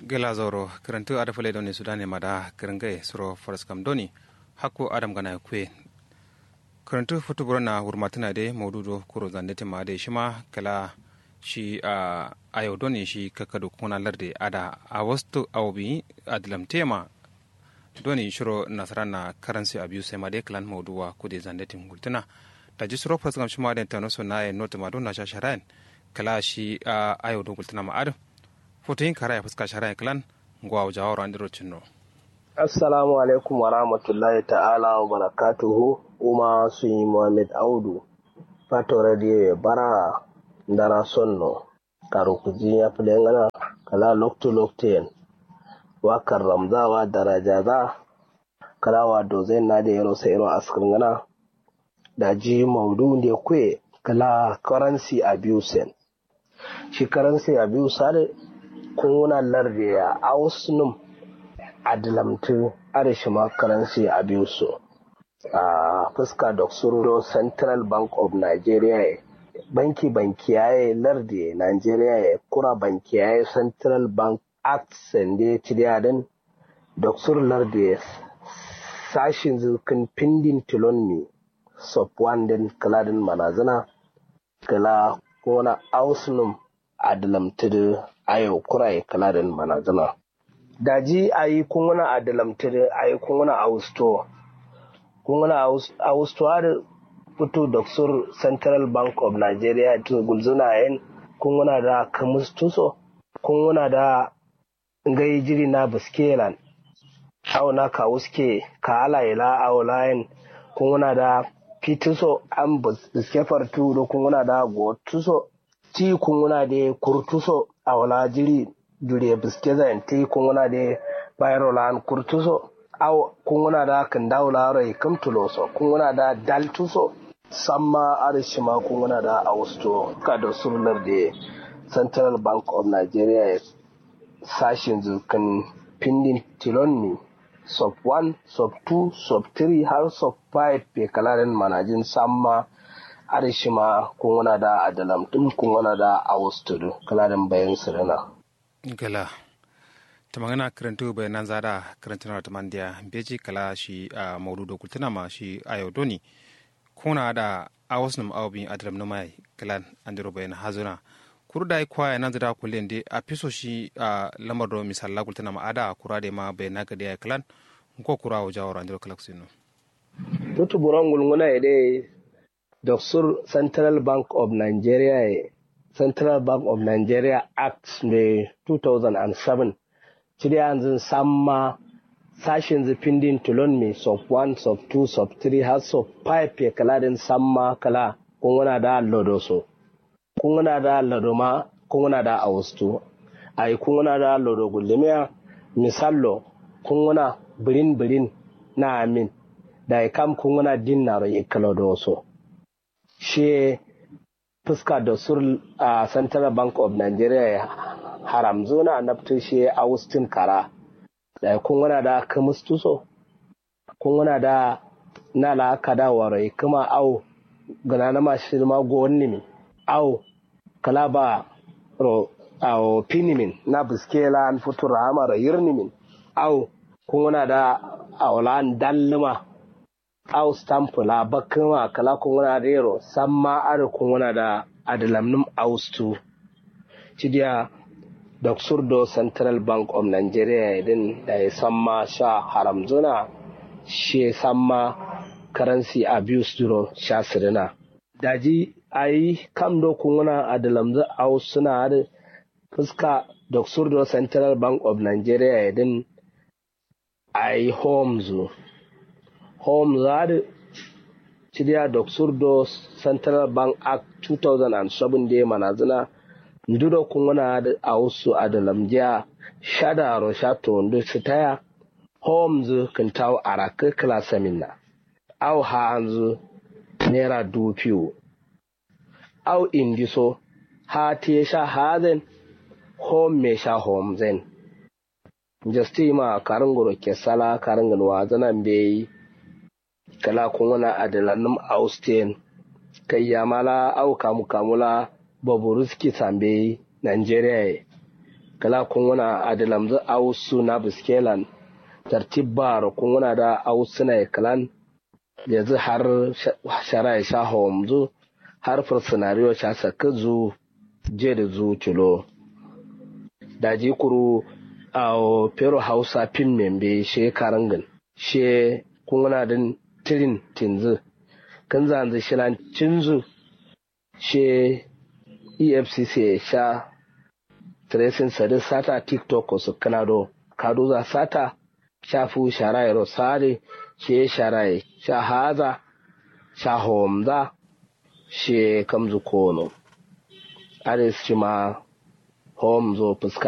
gela zoro karantu ada fale doni sudane mada karangai suro faras kam doni hakko adam gana kwe karantu futu burana hurmatuna de maududo kuro zandete ma de shima kala shi a ayo doni shi kakadu kuna larde ada a wastu awbi adilam tema doni shiro nasarana karansi abuse ma de klan mauduwa kude zandete ngultuna da ji suro faras kam shima de tano so na e nota ma don na shasharain kala shi a ayo do ngultuna ma adu foto yin kara ya fuska shara klan ngwa jawaro andiro cinno assalamu alaikum wa rahmatullahi ta'ala wa barakatuhu uma sun yi muhammad audu fato radio ya bara ndara sonno karo kuji ya fi ngana kala lokto lokten wakar ramzawa daraja za kala wa dozen na da yaro sai irin askar ngana da ji maudu ne kwe kala currency abuse shi currency abuse kuna larde ya ausnum adilamtu arishima currency abuse a fuska da surdo central bank of nigeria banki banki yaye larde nigeria ya kura banki yaye central bank act sande tidiyadin da sur larde sashin zirkin pindin tilon sub wandin kaladin manazana kala kuna ausnum adalamtu ayo kurai kaladin manazana daji ayi kunguna adalamtu ayi kunguna austo kunguna austo har fito da sur central bank of nigeria to gulzuna yin kunguna da kamustuso kunguna da ngai jiri na biskelan au na ka wuske ka ala ila au layin kunguna da fituso an biske fartu da kunguna da gotuso ti kunguna da kurtuso a wala jiri jure biske zan ti kunguna da bayro lan kurtuso aw kunguna da kan dawla rai kamtuloso kunguna da daltuso samma arishima kunguna da austo ka da surlar da central bank of nigeria sashin zukan pindin tilonni sub 1 sub 2 sub 3 har sub 5 pe kalarin manajin samma arishima kungana da adalam din kungana da awustudu kalarin bayan sirina gala ta magana karantu bayanan zada karantuna ta mandiya beji kala shi a maududo kultuna ma shi ayo doni kuna da awusnum awbin adalam na mai kalan andiro bayan hazuna kuru da kwaya nan zada kullen de a fiso shi a lamar do misalla kultuna ma ada kura da ma bayan naga da kalan ko kura wa jawara andiro kalaksino tutu buran gulguna ide Doksur Central Bank of Nigeria Central Bank of Nigeria Act ne 2007 cire yanzu samma sashen zafindin tulon mai sub 1 sub 2 sub 3 har sub 5 ya kala din samma kala kunguna da lodoso kunguna da lodoma kunguna da austu ai kunguna da lodo gullumiya misallo kunguna birin birin na amin da kam kunguna dinnaro ikalodoso shi fuska da sur a central bank of nigeria haram zona nafto shi austin kara da kun wana da kamustuso kun wana da na la kada warai kuma au gana na mashi ma go mi au kala ba ro au pinimin na biskela an futura amara yirnimin au kun wana da aulan dalluma au stampu la bakuma kala kunguna rero samma ada kunguna da adalamnum austu cidiya da surdo central bank of nigeria din da ya samma sha haram zuna shi samma currency abuse duro sha sirina daji ayi kam do kunguna adalamzu ausuna da fuska da surdo central bank of nigeria din ayi homes home zari cidiya da surdo central bank act 2007 da manazina nduro kungana da a wasu adalamjiya shadaro shato wanda su taya homes kan tawo a raka klasa minna au hanzu naira dupiyo au indiso ha te sha hazen home me sha home zen justima karangoro ke sala karangan wazanan bai kala kuna adalanum austin kai yamala au kamu kamula baburuski sambe nigeria kala kunguna adilamzu ausu na biskelan tartibbar kunguna da ausu na kalan yanzu har shara ya sha homzu har fursunariyo sha saka zu je da zu cilo da kuru a pero hausa pin membe she karangin she kunguna din tirin tinzu kan zanzu shilan cinzu she efcc sha tracing sadi sata tiktok su kanado kado za sata shafu sharaye rosare she sharaye sha haza sha homza she kamzu kono ares shi ma homzo fuska